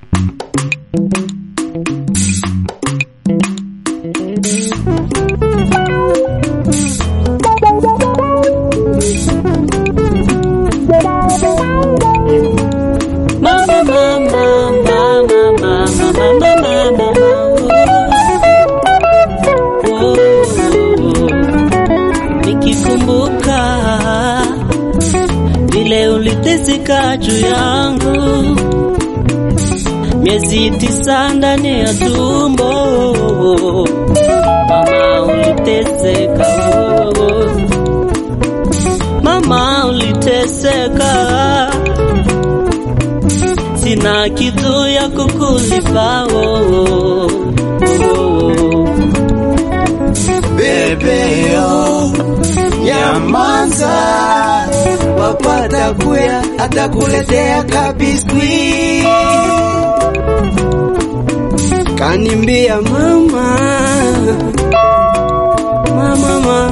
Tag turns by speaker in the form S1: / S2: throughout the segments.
S1: Mama, mama, mama, mama, mama, mama, oh, oh. Nikikumbuka vile uliteseka juu yangu miezi tisa ndani ya tumbo, mama uliteseka, oh. mama uliteseka sina kitu ya kukulipa oh, oh, oh.
S2: Bebeo nyamaza, wapata kuya atakuletea kabiswi. Kanimbia mama, mama, mama,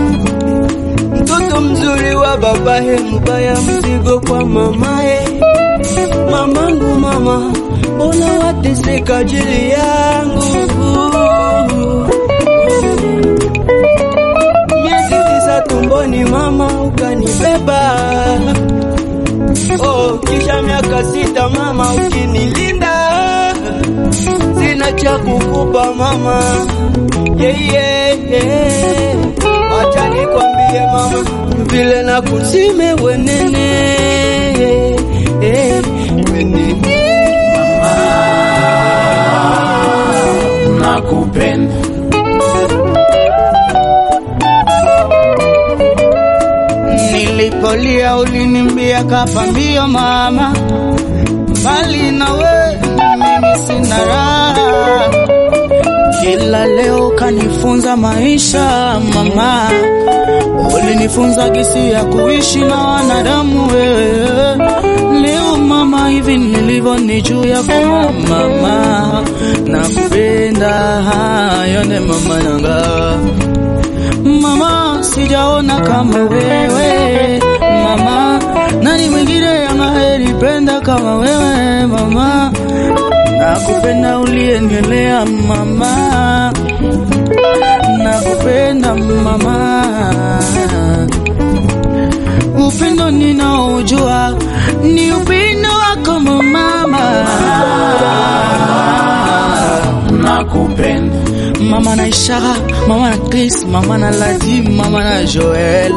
S2: mtoto mzuri wa babahe, mbaya mzigo kwa mamahe. Mamangu mama, mbona wateseka ajili yangu? miezi tisa tumboni mama ukanibeba oh, kisha miaka sita mama ukinilinda sina cha kukupa mama yeah, yeah, yeah. acha nikwambie mama vile na kusime wenene eh, wenene
S3: nakupenda
S2: Nilipolia ulinimbia kapambio mama, bali nawe mimi sina raha. Kila leo kanifunza maisha mama, ulinifunza gisi ya kuishi na wanadamu wewe. Leo mama, hivi nilivyo ni juu yako mama, nakupenda yone mama nanga Mama, sijaona kama wewe mama, nani mwingine anayelipenda kama wewe mama? Nakupenda uliendelea mama, nakupenda mama. Upendo ninaojua ni upendo wako mama,
S3: nakupenda
S2: mama na Ishara, mama na Chris, mama na Ladi, mama na Joel.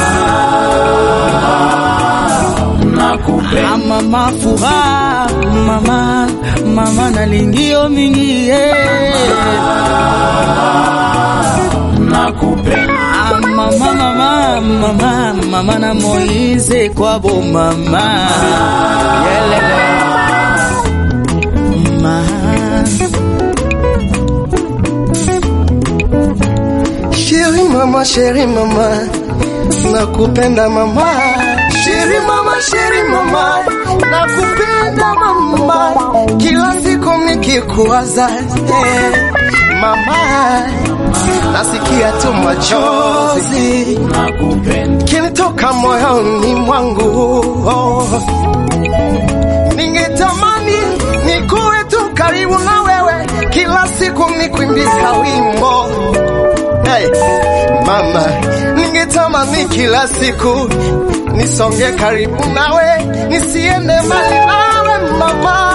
S3: nakupenda
S2: Ah, mama furaha mama mama na lingio mingi eh.
S3: nakupenda
S2: Ah, mama mama mama mama na Moize kwabo mama yelele mama
S4: Chérie mama, chérie mama, nakupenda mama. Chérie mama, chérie mama, nakupenda mama. Kila siku nikikuwaza eh, mama, nasikia tu machozi
S3: nakupenda
S4: kinitoka moyoni mwangu oh. Ningetamani nikuwe tu karibu na wewe, kila siku nikuimbia wimbo hey, mama, ningetamani kila siku nisonge karibu nawe, nisiende mbali nawe mama.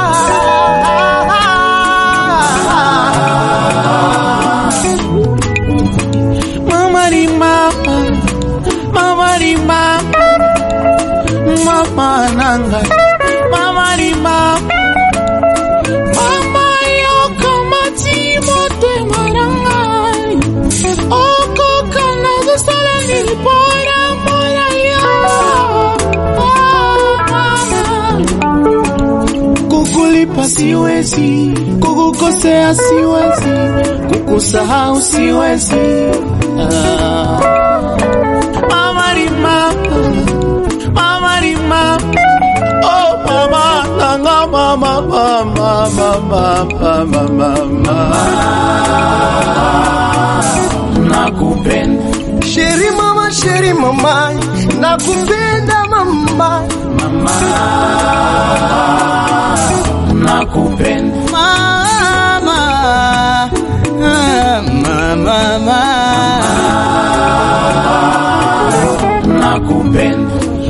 S2: Mama ni mama, mama ni mama, mama nanga, mama ni mama, mama yoko matimo te marangai, oko kana gusala nilipora mora yo, oh, mama. Kukulipa siwezi, kukukosea siwezi, kukusahau siwezi. Ah. Mama ni mama, mama ni mama, oh mama, nanga mama, mama, mama, mama, mama.
S3: nakupenda
S4: Sheri mama, sheri mama, nakupenda mama.
S3: nakupenda
S2: mama, ah, mama, mama.
S3: nakupenda